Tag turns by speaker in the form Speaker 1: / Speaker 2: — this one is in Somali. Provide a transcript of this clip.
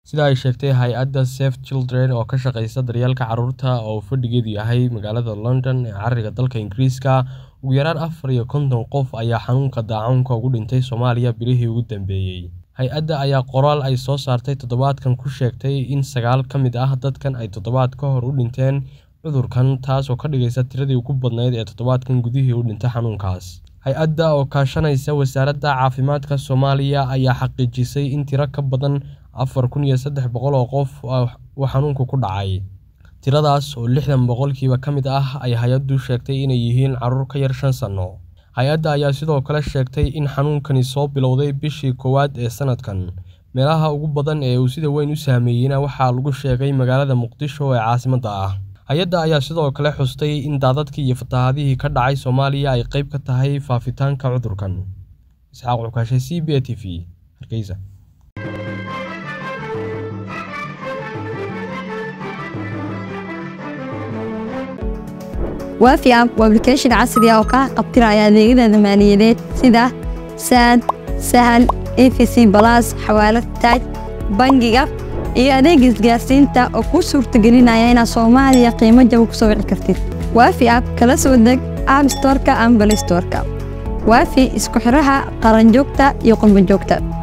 Speaker 1: Sida ay sheegtay hay'adda Save Children oo ka shaqeysa daryeelka carruurta oo fadhigeedu yahay magaalada London ee cariga dalka Ingiriiska, ugu yaraan afar iyo konton qof ayaa xanuunka daacuunka ugu dhintay Soomaaliya bilihii ugu dambeeyay. Hay'adda ayaa qoraal ay soo saartay toddobaadkan ku sheegtay in sagaal ka mid ah dadkan ay toddobaad ka hor u dhinteen cudurkan, taasoo ka dhigaysa tiradii ugu badnayd ee toddobaadkan gudihii u dhintay xanuunkaas. Hay'adda oo kaashanaysa Wasaaradda Caafimaadka Soomaaliya ayaa xaqiijisay in tiro ka badan afar kun iyo sedax boqol oo qof uu xanuunku ku dhacay. Tiradaas oo lixdan boqolkiiba ka mid ah ay hay'addu sheegtay inay yihiin carruur ka yar shan sano. Hay'adda ayaa sidoo kale sheegtay in xanuunkani soo billowday bishii koowaad ee sanadkan. Meelaha ugu badan ee uu sida weyn u saameeyayna waxaa lagu sheegay magaalada Muqdisho ee caasimadda ah. Hay'adda ayaa sidoo kale xustay in daadadkii iyo fatahaadihii ka dhacay Soomaaliya ay qayb ka tahay faafitaanka cudurkan. Isxaaq Cukashe, CBA TV, Hargeysa.
Speaker 2: Waafi app waa application casri ah oo kaa qabtiraya adeegyada maaliyadeed sida Saad, Sahal, EFC Plus, Xawaalad Taaj, Bangiga iyo adeega isgaarsiinta oo kuu suurtagelinaya inaad Soomaaliya qiimo jaban ku soo wici kartid. Waafi app kala soo deg App Store-ka ama Play Store-ka. Waafi isku xiraha qaranjoogta iyo qurbo joogta.